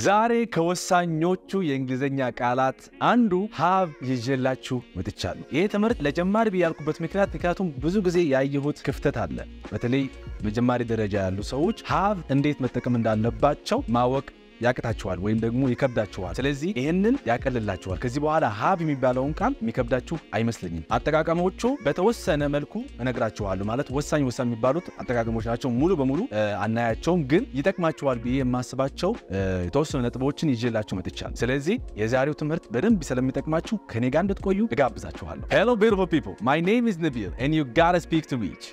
ዛሬ ከወሳኞቹ የእንግሊዝኛ ቃላት አንዱ ሃቭ ይዤላችሁ መጥቻለሁ። ይህ ትምህርት ለጀማሪ ብዬ ያልኩበት ምክንያት ምክንያቱም ብዙ ጊዜ ያየሁት ክፍተት አለ። በተለይ በጀማሪ ደረጃ ያሉ ሰዎች ሃቭ እንዴት መጠቀም እንዳለባቸው ማወቅ ያቅታችኋል ወይም ደግሞ ይከብዳችኋል። ስለዚህ ይህንን ያቀልላችኋል። ከዚህ በኋላ ሃቭ የሚባለውን ቃል የሚከብዳችሁ አይመስለኝም። አጠቃቀሞቹ በተወሰነ መልኩ እነግራችኋለሁ። ማለት ወሳኝ ወሳኝ የሚባሉት አጠቃቀሞች ናቸው። ሙሉ በሙሉ አናያቸውም፣ ግን ይጠቅማችኋል ብዬ የማስባቸው የተወሰኑ ነጥቦችን ይዤላችሁ መጥቻለሁ። ስለዚህ የዛሬው ትምህርት በደንብ ስለሚጠቅማችሁ ከኔ ጋር እንድትቆዩ እጋብዛችኋለሁ። ሄሎ beautiful people my name is Nabil and you gotta speak to each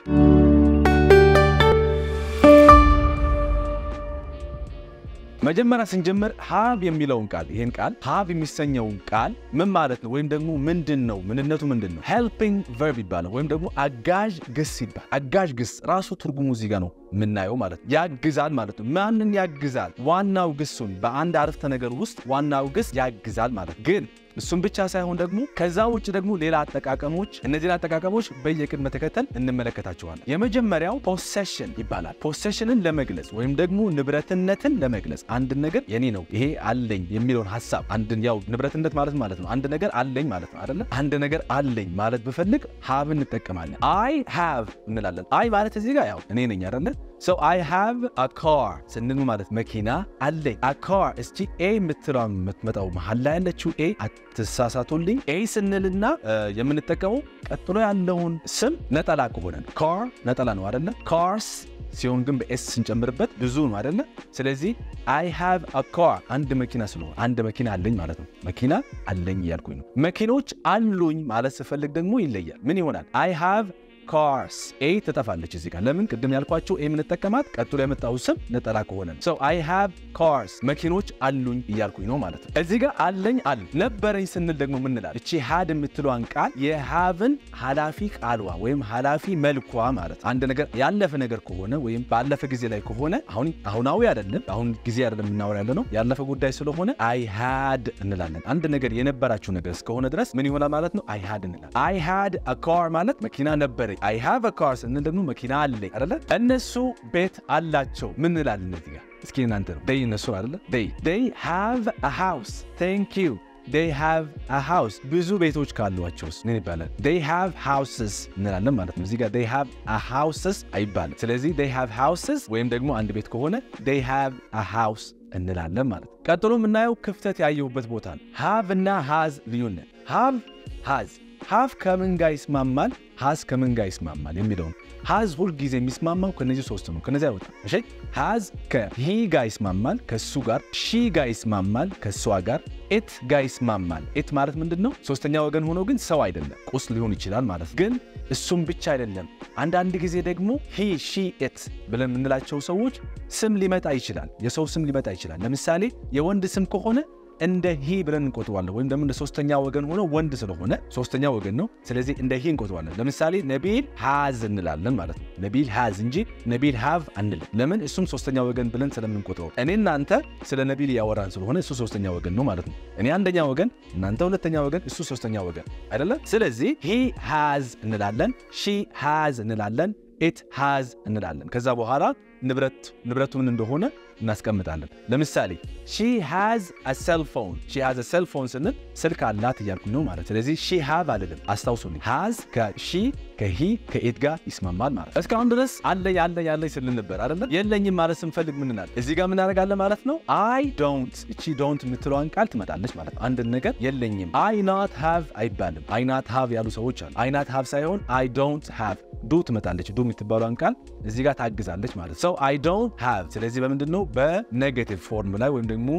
መጀመሪያ ስንጀምር ሃቭ የሚለውን ቃል ይህን ቃል ሃቭ የሚሰኘውን ቃል ምን ማለት ነው? ወይም ደግሞ ምንድን ነው? ምንነቱ ምንድን ነው? ሄልፒንግ ቨርብ ይባላል፣ ወይም ደግሞ አጋዥ ግስ ይባላል። አጋዥ ግስ ራሱ ትርጉሙ እዚህ ጋር ነው የምናየው ማለት ነው። ያግዛል ማለት ነው። ማንን ያግዛል? ዋናው ግሱን በአንድ አረፍተ ነገር ውስጥ ዋናው ግስ ያግዛል ማለት ነው። ግን እሱም ብቻ ሳይሆን ደግሞ ከዛ ውጭ ደግሞ ሌላ አጠቃቀሞች፣ እነዚህን አጠቃቀሞች በየቅድመ ተከተል እንመለከታቸዋለን። የመጀመሪያው ፖሴሽን ይባላል። ፖሴሽንን ለመግለጽ ወይም ደግሞ ንብረትነትን ለመግለጽ አንድ ነገር የኔ ነው ይሄ አለኝ የሚለውን ሀሳብ አንድን ያው ንብረትነት ማለት ማለት ነው አንድ ነገር አለኝ ማለት ነው አይደለ? አንድ ነገር አለኝ ማለት ብፈልግ ሃቭ እንጠቀማለን። አይ ሃቭ እንላለን። አይ ማለት እዚህ ጋር ያው እኔ ነኝ አይደለ? ሶ አይ ሃቭ አ ካር ስንል ማለት መኪና አለኝ። አ ካር እስቲ ኤ የምትለው የምትመጣው መሀል ላይ ያለችው ኤ አትሳሳቱልኝ። ኤ ስንልና የምንጠቀመው ቀጥሎ ያለውን ስም ነጠላ ከሆነ ነው። ካር ነጠላ ነው አይደለ? ካርስ ሲሆን ግን በኤስ ስንጨምርበት ብዙ ነው አይደለ? ስለዚህ አይ ሃቭ አ ካር አንድ መኪና ስለሆነ አንድ መኪና አለኝ ማለት ነው። መኪና አለኝ እያልኩኝ ነው። መኪኖች አሉኝ ማለት ስፈልግ ደግሞ ይለያል። ምን ይሆናል? አይ ሃቭ ካርስ ኤ ትጠፋለች እዚህ ጋር። ለምን ቅድም ያልኳቸው ኤ የምንጠቀማት ቀጥሎ የመጣው ስም ነጠላ ከሆነ ነው። ሶ አይ ሃቭ ካርስ መኪኖች አሉኝ እያልኩኝ ነው ማለት ነው። እዚህ ጋር አለኝ አለ ነበረኝ ስንል ደግሞ ምንላል? እቺ ሃድ የምትለዋን ቃል የሃቭን ኃላፊ ቃልዋ ወይም ኃላፊ መልኳ ማለት አንድ ነገር ያለፈ ነገር ከሆነ ወይም ባለፈ ጊዜ ላይ ከሆነ አሁን አሁናዊ አይደለም፣ አሁን ጊዜ አይደለም የምናወራ ያለ ነው ያለፈ ጉዳይ ስለሆነ አይ ሃድ እንላለን። አንድ ነገር የነበራችሁ ነገር እስከሆነ ድረስ ምን ይሆናል ማለት ነው? አይ ሃድ እንላለን። አይ ሃድ አ ካር ማለት መኪና ነበረኝ አይ ሃቭ አ ካር ስንል ደግሞ መኪና አለኝ አይደለ? እነሱ ቤት አላቸው ምን እንላለን? እነዚህ ጋር እስኪ እናንተ ነው ዴይ እነሱ አይደለ? ዴይ ዴይ ሃቭ አ ሃውስ ቴንክ ዩ ዴይ ሃቭ አ ሃውስ ብዙ ቤቶች ካሏቸውስ ምን ይባላል? ዴይ ሃቭ ሃውስስ እንላለን ማለት ነው። እዚህ ጋር ዴይ ሃቭ አ ሃውስስ አይባልም። ስለዚህ ዴይ ሃቭ ሃውስስ ወይም ደግሞ አንድ ቤት ከሆነ ዴይ ሃቭ አ ሃውስ እንላለን ማለት ነው። ቀጥሎ የምናየው ክፍተት ያየሁበት ቦታ ነው። ሃቭ እና ሃዝ ልዩነት ሃቭ ሃዝ ሃቭ ከምን ጋር ይስማማል? ሃዝ ከምን ጋር ይስማማል የሚለውን ሃዝ ሁልጊዜ የሚስማማው ከነዚህ ሶስት ነው። ከነዚህ አይወጣም። እሺ ሃዝ ከሂ ጋር ይስማማል፣ ከሱ ጋር ሺ ጋር ይስማማል፣ ከሷ ጋር ኤት ጋር ይስማማል። ኤት ማለት ምንድን ነው? ሶስተኛ ወገን ሆኖ ግን ሰው አይደለም፣ ቁስ ሊሆን ይችላል ማለት ግን እሱም ብቻ አይደለም። አንዳንድ ጊዜ ደግሞ ሂ ሺ ኤት ብለን የምንላቸው ሰዎች ስም ሊመጣ ይችላል፣ የሰው ስም ሊመጣ ይችላል። ለምሳሌ የወንድ ስም ከሆነ እንደ ሂ ብለን እንቆጥዋለን። ወይም ደግሞ እንደ ሶስተኛ ወገን ሆኖ ወንድ ስለሆነ ሶስተኛ ወገን ነው። ስለዚህ እንደ ሂ እንቆጥዋለን። ለምሳሌ ነቢል ሃዝ እንላለን ማለት ነው። ነቢል ሃዝ እንጂ ነቢል ሃቭ አንልም። ለምን? እሱም ሶስተኛ ወገን ብለን ስለምንቆጥረው። እኔ እናንተ ስለ ነቢል እያወራን ስለሆነ እሱ ሶስተኛ ወገን ነው ማለት ነው። እኔ አንደኛ ወገን፣ እናንተ ሁለተኛ ወገን፣ እሱ ሶስተኛ ወገን አይደለም። ስለዚህ ሂ ሃዝ እንላለን፣ ሺ ሃዝ እንላለን፣ ኢት ሃዝ እንላለን። ከዛ በኋላ ንብረት ንብረቱ ምን እንደሆነ እናስቀምጣለን። ለምሳሌ ሺ ሃዝ አ ሴልፎን ሺ ሃዝ አ ሴልፎን ስንል ስልክ አላት እያልኩኝ ነው ማለት። ስለዚህ ሺ ሃቭ አልልም። አስታውሱልኝ፣ ሃዝ ከሺ ከሂ ከኢት ጋር ይስማማል ማለት። እስካሁን ድረስ አለኝ አለኝ አለኝ ስንል ነበር አይደለ? የለኝም ማለት ስንፈልግ ምንናል? እዚህ ጋር ምናደርጋለን ማለት ነው። አይ ዶንት እቺ ዶንት የምትለዋን ቃል ትመጣለች ማለት ነው። አንድ ነገር የለኝም አይ ናት ሃቭ አይባልም። አይ ናት ሃቭ ያሉ ሰዎች አሉ። አይ ናት ሃቭ ሳይሆን አይ ዶንት ሃቭ ዱ ትመጣለች። ዱ የምትባሏን ቃል እዚህ ጋር ታግዛለች ማለት ሰው አይ ዶንት ሃቭ። ስለዚህ በምንድን ነው በኔጌቲቭ ፎርም ላይ ወይም ደግሞ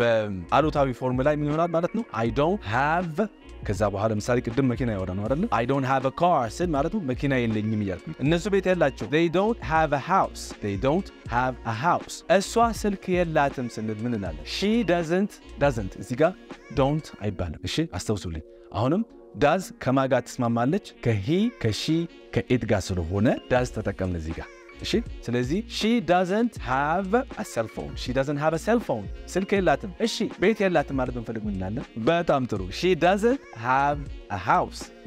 በአሉታዊ ፎርም ላይ ምን ይሆናል ማለት ነው። አይ ዶንት ሃቭ ከዛ በኋላ ለምሳሌ ቅድም መኪና ያወራ ነው አይደለ? አይ ዶንት ሃቭ አ ካር ስል ማለት ነው መኪና የለኝም እያልኩ እነሱ ቤት የላቸው they don't have a house they don't have a house እሷ ስልክ የላትም ስንል ምን እንላለን? she doesn't doesn't እዚህ ጋር ዶንት አይባልም። እሺ አስታውሱልኝ። አሁንም ዳዝ ከማጋ ትስማማለች ከሂ ከሺ ከኢት ጋር ስለሆነ ዳዝ ተጠቀምን እዚህ ጋር እሺ ስለዚህ ሺ ዳዘንት ሃቭ አ ሴልፎን ሺ ዳዘንት ሃቭ አ ሴልፎን ስልክ የላትም። እሺ ቤት የላትም ማለት ብንፈልግ ምን እንላለን? በጣም ጥሩ ሺ ዳዘንት ሃቭ አ ሃውስ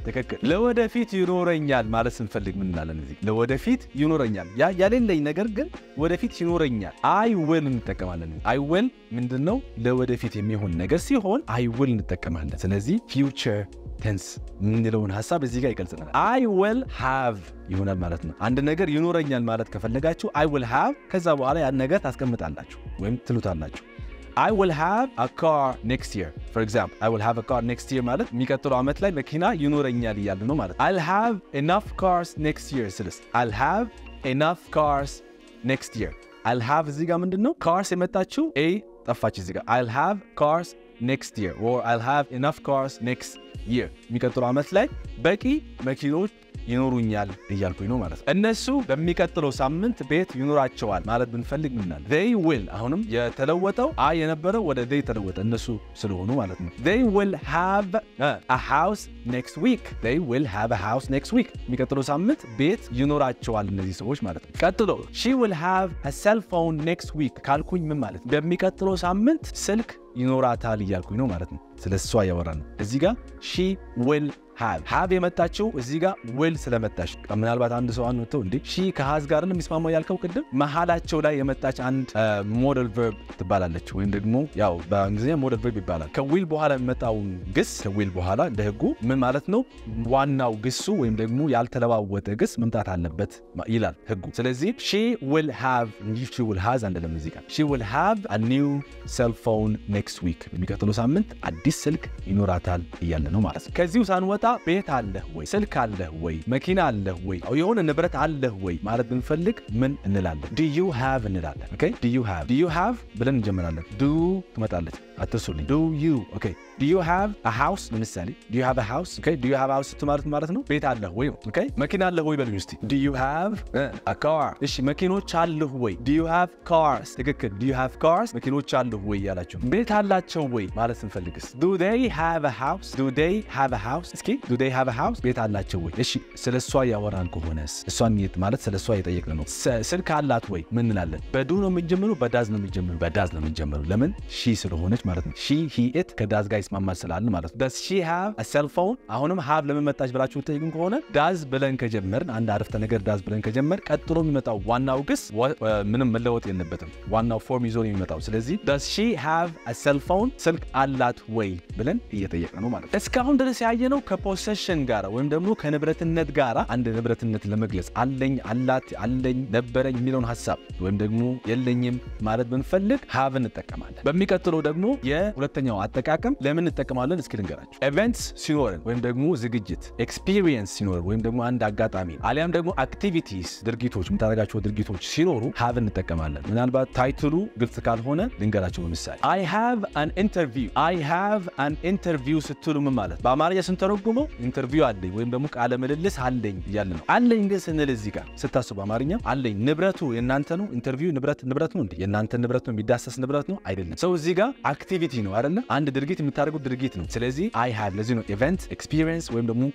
ትክክል። ለወደፊት ይኖረኛል ማለት ስንፈልግ ምን እንላለን? እዚህ ለወደፊት ይኖረኛል፣ ያ ያሌለኝ ነገር ግን ወደፊት ይኖረኛል። አይ ዊል እንጠቀማለን። አይ ዊል ምንድን ነው? ለወደፊት የሚሆን ነገር ሲሆን አይ ዊል እንጠቀማለን። ስለዚህ ፊውቸር ቴንስ የምንለውን ሀሳብ እዚህ ጋር ይገልጽናል። አይ ዊል ሃቭ ይሆናል ማለት ነው። አንድ ነገር ይኖረኛል ማለት ከፈለጋችሁ አይ ዊል ሃቭ፣ ከዛ በኋላ ያን ነገር ታስቀምጣላችሁ ወይም ትሉታላችሁ። I will have a car next year. For example, I will have a car next year ማለት የሚቀጥለው ዓመት ላይ መኪና ይኖረኛል እያለ ነው ማለት። I'll have enough cars next year ስልስ I'll have enough cars next year. I'll have እዚህ ጋር ምንድን ነው cars የመጣችው a ጠፋች እዚህ ጋር I'll have cars next year or I'll have enough cars next year የሚቀጥለው ዓመት ላይ በቂ መኪኖች ይኖሩኛል እያልኩኝ ነው ማለት ነው። እነሱ በሚቀጥለው ሳምንት ቤት ይኖራቸዋል ማለት ብንፈልግ ምናል they will አሁንም የተለወጠው አይ የነበረው ወደ they ተለወጠ እነሱ ስለሆኑ ማለት ነው። they will have a house next week they will have a house next week የሚቀጥለው ሳምንት ቤት ይኖራቸዋል እነዚህ ሰዎች ማለት ነው። ቀጥሎ she will have a cell phone next week ካልኩኝ ምን ማለት ነው? በሚቀጥለው ሳምንት ስልክ ይኖራታል እያልኩኝ ነው ማለት ነው። ስለ እሷ እያወራ ነው። እዚህ ጋር ሺ ዊል ሃቭ ሃቭ የመጣችው እዚህ ጋር ዊል ስለመጣች ምናልባት አንድ ሰው አንድ መጥተው እንዴ ሺ ከሃዝ ጋር ነው የሚስማማው ያልከው ቅድም መሀላቸው ላይ የመጣች አንድ ሞደል ቨርብ ትባላለች ወይም ደግሞ ያው በእንግሊዝኛ ሞደል ቨርብ ይባላል ከዊል በኋላ የሚመጣውን ግስ ከዊል በኋላ እንደ ህጉ ምን ማለት ነው ዋናው ግሱ ወይም ደግሞ ያልተለዋወጠ ግስ መምጣት አለበት ይላል ህጉ ስለዚህ ሺ ዊል ሃቭ እንጂ ሺ ዊል ሃዝ አንደለም እዚህ ጋር ሺ ዊል ሃቭ አ ኒው ሴል ፎን ኔክስት ዊክ የሚቀጥለው ሳምንት አዲስ ስልክ ይኖራታል እያለ ነው ማለት ነው ከዚሁ ሳንወጣ ቤት አለህ ወይ ስልክ አለህ ወይ መኪና አለህ ወይ የሆነ ንብረት አለህ ወይ ማለት ብንፈልግ ምን እንላለን ዱ ዩ ሃቭ እንላለን ኦኬ ዱ ዩ ሃቭ ዱ ዩ ሃቭ ብለን እንጀምራለን ዱ ትመጣለች አትርሱልኝ ዱ ዩ ኦኬ ዱ ዩ ሃቭ አ ሃውስ ለምሳሌ ዱ ዩ ሃቭ አ ሃውስ ኦኬ ዱ ዩ ሃቭ ሃውስ ማለት ማለት ነው ቤት አለህ ወይ ኦኬ መኪና አለህ ወይ በሉኝ እስቲ ዱ ዩ ሃቭ አ ካር እሺ መኪኖች አለህ ወይ ዱ ዩ ሃቭ ካርስ ትክክል ዱ ዩ ሃቭ ካርስ መኪኖች አለህ ወይ ያላችሁ ቤት አላቸው ወይ ማለት ስንፈልግስ ዱ ዴይ ሃቭ አ ሃውስ ዱ ዴይ ሃቭ አ ሃውስ እስኪ ዱ ዴይ ሃቭ አ ሃውስ ቤት አላቸው ወይ እሺ ስለ እሷ ያወራን ከሆነስ እሷን የት ማለት ስለ እሷ የጠየቅን ነው ስልክ አላት ወይ ምን እንላለን በዱ ነው የምንጀምረው በዳዝ ነው የምንጀምረው በዳዝ ነው የምንጀምረው ለምን ሺ ስለሆነች ማለት ነው ሺ ሂ ኢት ከዳዝ ጋር ይስማማል ስላልን ማለት ነው ዳዝ ሺ ሃቭ አ ሴል ፎን አሁንም ሃቭ ለምን መጣች ብላችሁ ጠይቁን ከሆነ ዳዝ ብለን ከጀመርን አንድ አረፍተ ነገር ዳዝ ብለን ከጀመር ቀጥሎ የሚመጣው ዋናው ግስ ምንም መለወጥ የለበትም ዋናው ፎርም ይዞ ነው የሚመጣው ስለዚህ ዳዝ ሺ ሃቭ አ ሴል ፎን ስልክ አላት ወይ ብለን እየጠየቅን ነው ማለት ነው እስካሁን ድረስ ያየነው ከፖሴሽን ጋር ወይም ደግሞ ከንብረትነት ጋር አንድ ንብረትነት ለመግለጽ አለኝ አላት አለኝ ነበረኝ የሚለውን ሀሳብ ወይም ደግሞ የለኝም ማለት ብንፈልግ ሃቭ እንጠቀማለን በሚቀጥለው ደግሞ የሁለተኛው አጠቃቀም ለምን እንጠቀማለን እስኪ ልንገራችሁ ኤቨንትስ ሲኖረን ወይም ደግሞ ዝግጅት ኤክስፒሪየንስ ሲኖረን ወይም ደግሞ አንድ አጋጣሚ አሊያም ደግሞ አክቲቪቲስ ድርጊቶች የምታደርጋቸው ድርጊቶች ሲኖሩ ሃቭ እንጠቀማለን ምናልባት ታይትሉ ግልጽ ካልሆነ ልንገራቸው በምሳሌ አይ ሃቭ አን ኢንተርቪው አይ ሃቭ አን ኢንተርቪው ስትሉ ምን ማለት በአማርኛ ስንተረጉመው ኢንተርቪው አለኝ ወይም ደግሞ ቃለ ምልልስ አለኝ እያለ ነው አለኝ ግን ስንል እዚህ ጋር ስታስቡ አማርኛ አለኝ ንብረቱ የእናንተ ነው ኢንተርቪው ንብረት ንብረት ነው እንዴ የእናንተ ንብረት ነው የሚዳሰስ ንብረት ነው አይደለም ሰው እዚህ ጋር አክቲቪቲ ነው አይደለ አንድ ድርጊት የምታደርጉት ድርጊት ነው ስለዚህ አይ ሃቭ ለዚህ ነው ኢቨንት ኤክስፒሪየንስ ወይም ደግሞ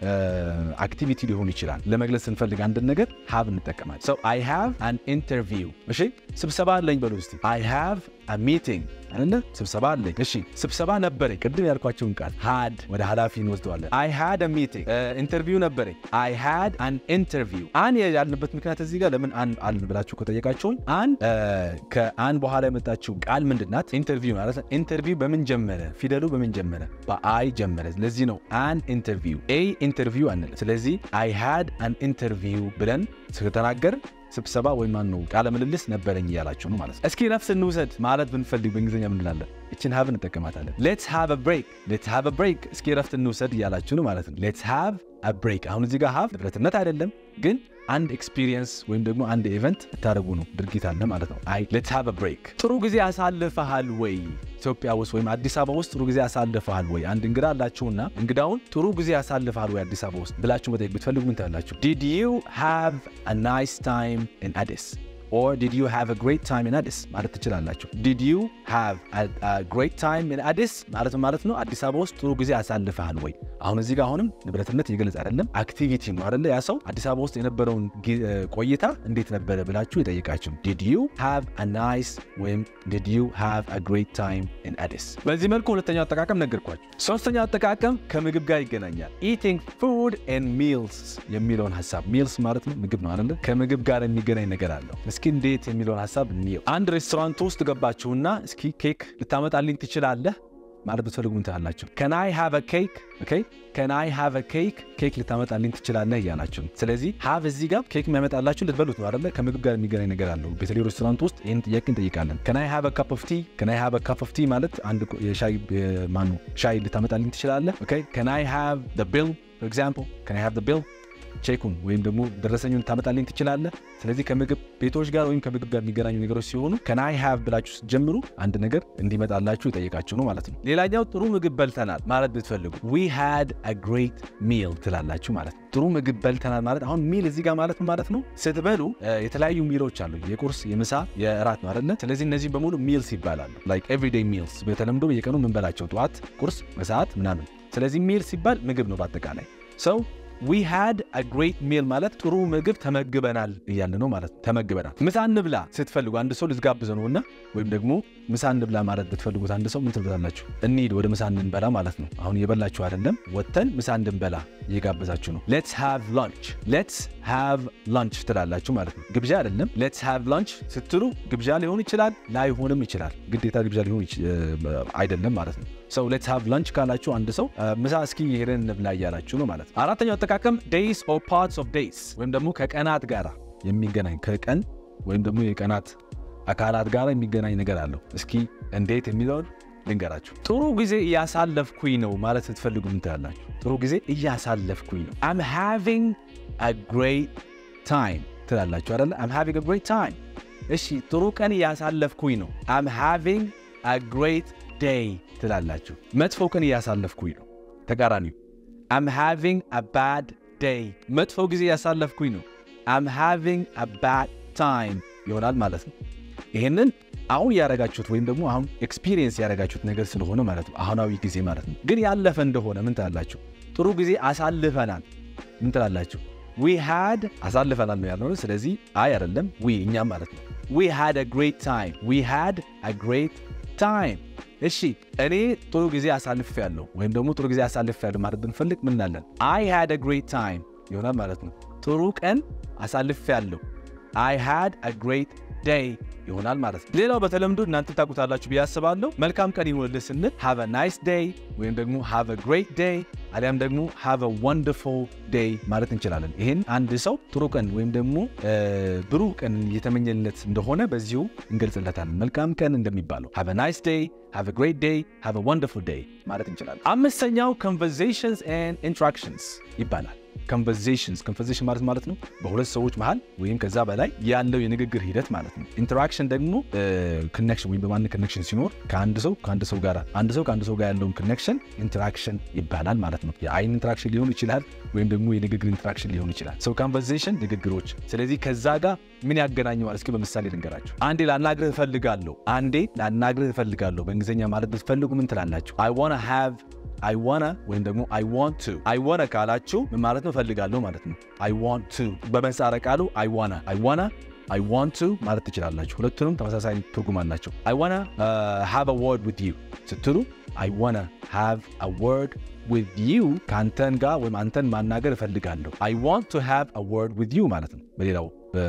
አክቲቪቲ ሊሆን ይችላል ለመግለጽ ስንፈልግ አንድን ነገር ሃቭ እንጠቀማለን ሰው አይ ሃቭ አን ኢንተርቪው እሺ ስብሰባ አለኝ በሉ እስቲ አይ ሃቭ አ ሚቲንግ አይደለ ስብሰባ አለኝ እሺ ስብሰባ ነበረኝ ቅድም ያልኳቸውን ቃል ሃድ ወደ ኃላፊ እንወስደዋለን አይ ሃድ አ ሚቲንግ ኢንተርቪው ነበረኝ አይ ሃድ አን ኢንተርቪው አን ያልንበት ምክንያት እዚህ ጋር ለምን አን አልን ብላችሁ ከጠየቃችሁኝ አን ከአን በኋላ የመጣችው ቃል ምንድናት ኢንተርቪው ማለት ኢንተርቪው በምን ጀመረ ፊደሉ በምን ጀመረ በአይ ጀመረ ለዚህ ነው አን ኢንተርቪው ኤ ኢንተርቪው አንለ ስለዚህ አይ ሃድ አን ኢንተርቪው ብለን ስለተናገር ስብሰባ ወይም ማን ነው ቃለ ምልልስ ነበረኝ እያላችሁ ነው ማለት ነው። እስኪ ነፍስ እንውሰድ ማለት ብንፈልግ በእንግሊዝኛ ምን እንላለን? እችን ሃቭ እንጠቀማታለን። ሌትስ ሃቭ አ ብሬክ፣ ሌትስ ሃቭ አ ብሬክ፣ እስኪ ረፍት እንውሰድ እያላችሁ ነው ማለት ነው። ሌትስ ሃቭ አ ብሬክ። አሁን እዚህ ጋር ሃቭ ንብረትነት አይደለም ግን አንድ ኤክስፒሪየንስ ወይም ደግሞ አንድ ኢቨንት ልታደርጉ ነው ድርጊት አለ ማለት ነው። አይ ሌትስ ሃቭ አ ብሬክ። ጥሩ ጊዜ አሳልፈሃል ወይ ኢትዮጵያ ውስጥ ወይም አዲስ አበባ ውስጥ ጥሩ ጊዜ አሳልፈሃል ወይ? አንድ እንግዳ አላችሁና እንግዳውን ጥሩ ጊዜ አሳልፈሃል ወይ አዲስ አበባ ውስጥ ብላችሁ መጠየቅ ብትፈልጉ ምን ትላላችሁ? ዲድ ዩ ሃቭ አ ናይስ ታይም ኢን አዲስ ኦር ዲድ ዩ ሃቭ አ ግሬት ታይም ኢን አዲስ ማለት ትችላላችሁ። ዲድ ዩ ሃቭ አ ግሬት ታይም ኢን አዲስ ማለት ማለት ነው አዲስ አበባ ውስጥ ጥሩ ጊዜ አሳልፈሃል ወይ? አሁን እዚህ ጋር አሁንም ንብረትነት እየገለጽ አይደለም፣ አክቲቪቲ ነው አይደለ? ያ ሰው አዲስ አበባ ውስጥ የነበረውን ቆይታ እንዴት ነበረ ብላችሁ የጠየቃችሁ ዲድ ዩ ሃቭ አ ናይስ ወይም ዲድ ዩ ሃቭ አ ግሬት ታይም ኢን አዲስ። በዚህ መልኩ ሁለተኛው አጠቃቀም ነገርኳችሁ። ሶስተኛው አጠቃቀም ከምግብ ጋር ይገናኛል። ኢቲንግ ፉድ ኤንድ ሚልስ የሚለውን ሀሳብ ሚልስ ማለት ነው ምግብ ነው አይደለ? ከምግብ ጋር የሚገናኝ ነገር አለው። እስኪ እንዴት የሚለውን ሀሳብ እንየው። አንድ ሬስቶራንት ውስጥ ገባችሁና እስኪ ኬክ ልታመጣልኝ ትችላለህ ማለት ብትፈልጉ ምን ትላላችሁ? ከን አይ ሃቭ አ ኬክ ኦኬ፣ ከን አይ ሃቭ አ ኬክ ኬክ ልታመጣልኝ ትችላለህ እያላችሁ ነው። ስለዚህ ሃቭ እዚህ ጋር ኬክ የሚያመጣላችሁ ልትበሉት ነው አይደለ? ከምግብ ጋር የሚገናኝ ነገር አለው። በተለይ ሬስቶራንት ውስጥ ይህን ጥያቄ እንጠይቃለን። ከን አይ ሃቭ አ ካፕ ኦፍ ቲ፣ ከን አይ ሃቭ አ ካፕ ኦፍ ቲ ማለት አንድ የሻይ ማኑ ሻይ ልታመጣልኝ ትችላለህ። ኦኬ፣ ከን አይ ሃቭ ዘ ቢል ፎር ኤግዛምፕል፣ ከን አይ ሃቭ ዘ ቢል ቼኩን ወይም ደግሞ ደረሰኙን ታመጣልኝ ትችላለህ። ስለዚህ ከምግብ ቤቶች ጋር ወይም ከምግብ ጋር የሚገናኙ ነገሮች ሲሆኑ ከናይ ሃቭ ብላችሁ ስትጀምሩ አንድ ነገር እንዲመጣላችሁ የጠየቃችሁ ነው ማለት ነው። ሌላኛው ጥሩ ምግብ በልተናል ማለት ብትፈልጉ ዊ ሃድ አ ግሬት ሚል ትላላችሁ ማለት ነው። ጥሩ ምግብ በልተናል ማለት አሁን ሚል እዚህ ጋር ማለት ማለት ነው ስትበሉ የተለያዩ ሚሎች አሉ። የቁርስ፣ የምሳ፣ የእራት ነው አይደለ? ስለዚህ እነዚህ በሙሉ ሚልስ ይባላሉ። ላይክ ኤቭሪዴይ ሚልስ በተለምዶ በየቀኑ የምንበላቸው ጠዋት፣ ቁርስ፣ መሰዓት ምናምን። ስለዚህ ሚል ሲባል ምግብ ነው በአጠቃላይ ሰው ዊ ሃድ አ ግሬት ሚል ማለት ጥሩ ምግብ ተመግበናል እያለ ነው ማለት ነው። ተመግበናል። ምሳ እንብላ ስትፈልጉ አንድ ሰው ልትጋብዘ ነውና ወይም ደግሞ ምሳ እንብላ ማለት ብትፈልጉት አንድ ሰው ምን ትብላላችሁ? እንሂድ ወደ ምሳ እንድንበላ ማለት ነው። አሁን እየበላችሁ አይደለም፣ ወጥተን ምሳ እንድንበላ እየጋበዛችሁ ነው። ሌትስ ሃቭ ላንች፣ ሌትስ ሃቭ ላንች ትላላችሁ ማለት ነው። ግብዣ አይደለም። ሌትስ ሃቭ ላንች ስትሉ ግብዣ ሊሆን ይችላል፣ ላይሆንም ይችላል። ግዴታ ግብዣ ሊሆን አይደለም ማለት ነው። ሰው ሌትስ ሃቭ ላንች ካላችሁ አንድ ሰው ምሳ እስኪ ሄደን እንብላ እያላችሁ ነው ማለት ነው። አራተኛው አጠቃቀም ዴይስ ኦር ፓርትስ ኦፍ ዴይስ ወይም ደግሞ ከቀናት ጋር የሚገናኝ ከቀን ወይም ደግሞ የቀናት አካላት ጋር የሚገናኝ ነገር አለው። እስኪ እንዴት የሚለውን ልንገራችሁ። ጥሩ ጊዜ እያሳለፍኩኝ ነው ማለት ስትፈልጉ ምን ትላላችሁ? ጥሩ ጊዜ እያሳለፍኩኝ ነው። አም ሃቪንግ አ ግሬት ታይም ትላላችሁ አይደለ? አም ሃቪንግ አ ግሬት ታይም። እሺ ጥሩ ቀን እያሳለፍኩኝ ነው። አም ሃቪንግ አ ግሬት ዴይ ትላላችሁ። መጥፎ ቀን እያሳለፍኩኝ ነው። ተቃራኒው አም ሃቪንግ አ ባድ ዴይ። መጥፎ ጊዜ እያሳለፍኩኝ ነው። አም ሃቪንግ አ ባድ ታይም ይሆናል ማለት ነው። ይህንን አሁን ያረጋችሁት ወይም ደግሞ አሁን ኤክስፒሪየንስ ያረጋችሁት ነገር ስለሆነ ማለት ነው፣ አሁናዊ ጊዜ ማለት ነው። ግን ያለፈ እንደሆነ ምን ትላላችሁ? ጥሩ ጊዜ አሳልፈናል ምን ትላላችሁ? ዊ ሃድ አሳልፈናል ነው ያልነው። ስለዚህ አይ አይደለም ዊ እኛም ማለት ነው። ዊ ሃድ አ ግሬት ታይም ዊ ሃድ አ ግሬት ታይም። እሺ እኔ ጥሩ ጊዜ አሳልፍ ያለሁ ወይም ደግሞ ጥሩ ጊዜ አሳልፍ ያለሁ ማለት ብንፈልግ ምን እናለን? አይ ሃድ አ ግሬት ታይም ይሆናል ማለት ነው። ጥሩ ቀን አሳልፍ ያለሁ አይ ሃድ አ ግሬት ዴይ ይሆናል ማለት ነው። ሌላው በተለምዶ እናንተ ታውቁታላችሁ ብዬ አስባለሁ። መልካም ቀን ይሁንልህ ስንል ሃቭ አ ናይስ ዴይ ወይም ደግሞ ሃቭ አ ግሬት ዴይ አሊያም ደግሞ ሃቭ አ ወንደርፉል ዴይ ማለት እንችላለን። ይህን አንድ ሰው ጥሩ ቀን ወይም ደግሞ ብሩህ ቀን እየተመኘለት እንደሆነ በዚሁ እንገልጽለታለን። መልካም ቀን እንደሚባለው ሃቭ አ ናይስ ዴይ፣ ሃቭ አ ግሬት ዴይ፣ ሃቭ አ ወንደርፉል ዴይ ማለት እንችላለን። አምስተኛው ኮንቨርሴሽንስ ኤንድ ኢንትራክሽንስ ይባላል። ኮንቨርሴሽንስ ኮንቨርሴሽን ማለት ማለት ነው በሁለት ሰዎች መሃል ወይም ከዛ በላይ ያለው የንግግር ሂደት ማለት ነው። ኢንተራክሽን ደግሞ ኮኔክሽን ወይም በማን ኮኔክሽን ሲኖር ከአንድ ሰው ከአንድ ሰው ጋር አንድ ሰው ከአንድ ሰው ጋር ያለውን ኮኔክሽን ኢንተራክሽን ይባላል ማለት ነው። የአይን ኢንተራክሽን ሊሆን ይችላል ወይም ደግሞ የንግግር ኢንተራክሽን ሊሆን ይችላል። ሰው ኮንቨርሴሽን ንግግሮች። ስለዚህ ከዛ ጋር ምን ያገናኘዋል? እስኪ በምሳሌ ልንገራቸው። አንዴ ላናግርህ እፈልጋለሁ፣ አንዴ ላናግርህ እፈልጋለሁ በእንግሊዝኛ ማለት ብትፈልጉ ምን ትላላችሁ? አይ ዋና ሃቭ አይ ዋና ወይም ደግሞ አይ ዋንት ቱ አይ ዋና ካላችሁ ምን ማለት ነው? እፈልጋለሁ ማለት ነው። አይ ዋንት ቱ በምህጻረ ቃሉ አይ ዋና አይ ዋና አይ ዋንት ቱ ማለት ትችላላችሁ። ሁለቱንም ተመሳሳይ ትርጉም አላቸው። አይ ዋና ሃቭ አ ወርድ ዊዝ ዩ ስትሉ አይ ዋና ሃቭ አ ወርድ ዊዝ ዩ ከአንተን ጋር ወይም አንተን ማናገር እፈልጋለሁ። አይ ዋንት ቱ ሃቭ አ ወርድ ዊዝ ዩ ማለት ነው። በሌላው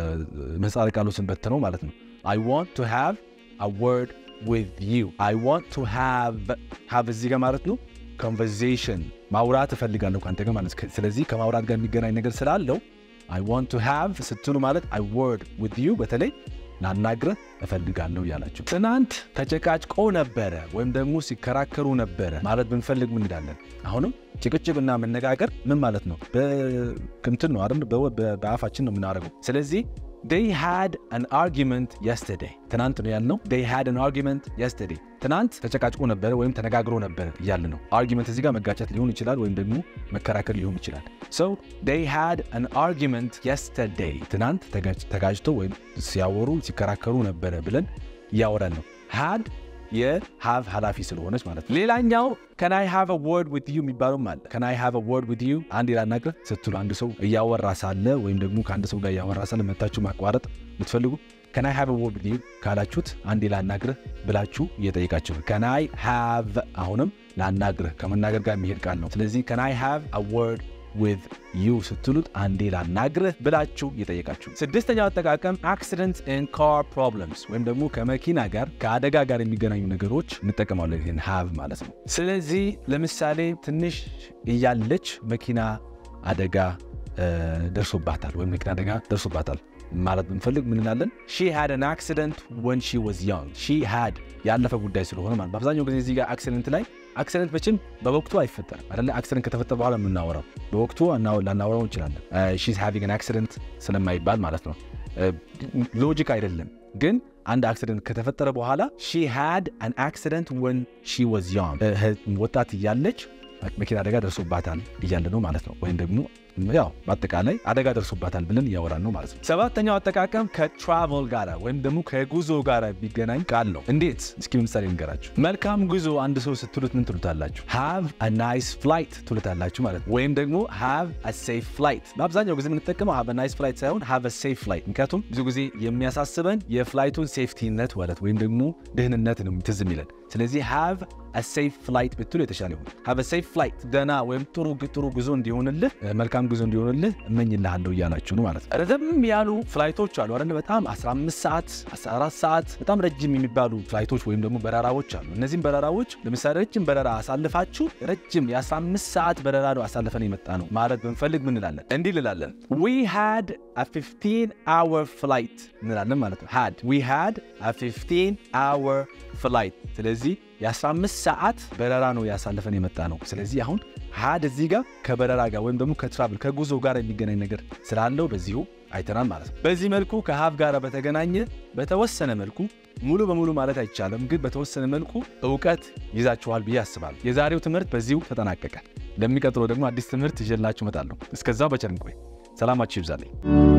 ምህጻረ ቃሉ ስንበትነው ማለት ነው። አይ ዋንት ቱ ሃቭ አ ወርድ ዊዝ ዩ አይ ዋንት ቱ ሃቭ ሃቭ እዚህ ጋር ማለት ነው ኮንቨርሴሽን ማውራት እፈልጋለሁ ከአንተ ጋር ማለት ስለዚህ ከማውራት ጋር የሚገናኝ ነገር ስላለው አይ ዋንት ቱ ሃቭ ስትሉ ማለት አይ ወርድ ዊዝ ዩ በተለይ ላናግረህ እፈልጋለሁ እያላችሁ ትናንት ተጨቃጭቆ ነበረ ወይም ደግሞ ሲከራከሩ ነበረ ማለት ብንፈልግ ምን እንዳለን አሁንም ጭቅጭቅና መነጋገር ምን ማለት ነው? በክንትን ነው አይደል? በአፋችን ነው የምናደርገው። ስለዚህ they had an argument yesterday ትናንት ነው ያልነው they had an argument yesterday ትናንት ተጨቃጭቆ ነበረ ወይም ተነጋግሮ ነበረ እያለ ነው አርጊመንት እዚህ ጋር መጋጨት ሊሆን ይችላል ወይም ደግሞ መከራከር ሊሆን ይችላል so they had an argument yesterday ትናንት ተጋጭቶ ወይም ሲያወሩ ሲከራከሩ ነበረ ብለን እያወራን ነው had የሃቭ ኃላፊ ስለሆነች ማለት ነው። ሌላኛው ከን አይ ሃቭ አ ወርድ ዊዝ ዩ የሚባለውም አለ። ከን አይ ሃቭ አ ወርድ ዊዝ ዩ አንድ ላናግርህ ስትሉ አንድ ሰው እያወራ ሳለ ወይም ደግሞ ከአንድ ሰው ጋር እያወራ ሳለ መታችሁ ማቋረጥ የምትፈልጉ ከን አይ ሃቭ አ ወርድ ዊዝ ዩ ካላችሁት አንድ ላናግርህ ብላችሁ እየጠየቃችሁ ነው። ከን አይ ሃቭ አሁንም ላናግርህ ከመናገር ጋር የሚሄድ ቃል ነው። ስለዚህ ከን አይ ሃቭ አ ወርድ ዊዝ ዩ ስትሉት አንዴ ላናግርህ ብላችሁ እየጠየቃችሁ። ስድስተኛው አጠቃቀም አክሲደንት ኤንድ ካር ፕሮብለምስ ወይም ደግሞ ከመኪና ጋር ከአደጋ ጋር የሚገናኙ ነገሮች እንጠቀማለን ይህን ሃቭ ማለት ነው። ስለዚህ ለምሳሌ ትንሽ እያለች መኪና አደጋ ደርሶባታል ወይም መኪና አደጋ ደርሶባታል ማለት ብንፈልግ ምን እንላለን? ሺ ሃድ አን አክሲደንት ወን ሺ ዋዝ ያንግ። ሺ ሃድ ያለፈ ጉዳይ ስለሆነ ማለት በአብዛኛው ጊዜ እዚህ ጋር አክሲደንት ላይ አክሲደንት መቼም በወቅቱ አይፈጠርም አይደለ? አክሲደንት ከተፈጠረ በኋላ የምናወራው በወቅቱ ላናወራው እንችላለን። ሺዝ ሃቪንግ አን አክሲደንት ስለማይባል ማለት ነው። ሎጂክ አይደለም ግን አንድ አክሲደንት ከተፈጠረ በኋላ ሺ ሃድ አን አክሲደንት ወን ሺ ዋዝ ያንግ፣ ወጣት እያለች መኪና አደጋ ደርሶባታል እያለ ነው ማለት ነው። ወይም ደግሞ ያው በአጠቃላይ አደጋ ደርሶባታል ብለን እያወራን ነው ማለት ነው። ሰባተኛው አጠቃቀም ከትራቨል ጋር ወይም ደግሞ ከጉዞ ጋር ቢገናኝ ቃል ነው። እንዴት? እስኪ ምሳሌ ንገራችሁ። መልካም ጉዞ አንድ ሰው ስትሉት ምን ትሉታላችሁ? ሃቭ አ ናይስ ፍላይት ትሉታላችሁ ማለት ነው። ወይም ደግሞ ሃቭ አ ሴፍ ፍላይት። በአብዛኛው ጊዜ የምንጠቀመው ሃቭ አ ናይስ ፍላይት ሳይሆን ሃቭ አ ሴፍ ፍላይት። ምክንያቱም ብዙ ጊዜ የሚያሳስበን የፍላይቱን ሴፍቲነት ማለት ወይም ደግሞ ደህንነት ነው ትዝ የሚለን። ስለዚህ ሃቭ አ ሴፍ ፍላይት ብትሉ የተሻለ ይሆን። ሃቭ አ ሴፍ ፍላይት ደህና ወይም ጥሩ ጥሩ ጉዞ እንዲሆንልህ መልካም ጉዞ እንዲሆንልህ እመኝልሃለሁ እያላችሁ ነው ማለት ነው። ረዘም ያሉ ፍላይቶች አሉ አይደል? በጣም 15 ሰዓት 14 ሰዓት በጣም ረጅም የሚባሉ ፍላይቶች ወይም ደግሞ በረራዎች አሉ። እነዚህም በረራዎች ለምሳሌ ረጅም በረራ አሳልፋችሁ ረጅም የ15 ሰዓት በረራ ነው አሳልፈን የመጣ ነው ማለት ብንፈልግ ምን እንላለን? እንዲህ እንላለን ዊ ሃድ አ 15 አወር ፍላይት እንላለን ማለት ነው። ሃድ ዊ ሃድ አ 15 አወር ፍላይት ስለዚህ የ15 ሰዓት በረራ ነው ያሳልፈን የመጣ ነው። ስለዚህ አሁን ሃድ እዚህ ጋር ከበረራ ጋር ወይም ደግሞ ከትራቭል ከጉዞ ጋር የሚገናኝ ነገር ስላለው በዚሁ አይተናል ማለት ነው። በዚህ መልኩ ከሃቭ ጋር በተገናኘ በተወሰነ መልኩ ሙሉ በሙሉ ማለት አይቻልም፣ ግን በተወሰነ መልኩ እውቀት ይዛችኋል ብዬ አስባለሁ። የዛሬው ትምህርት በዚሁ ተጠናቀቀ። ለሚቀጥለው ደግሞ አዲስ ትምህርት ይዤላችሁ እመጣለሁ። እስከዛው በቸር እንቆይ። ሰላማችሁ ይብዛልኝ።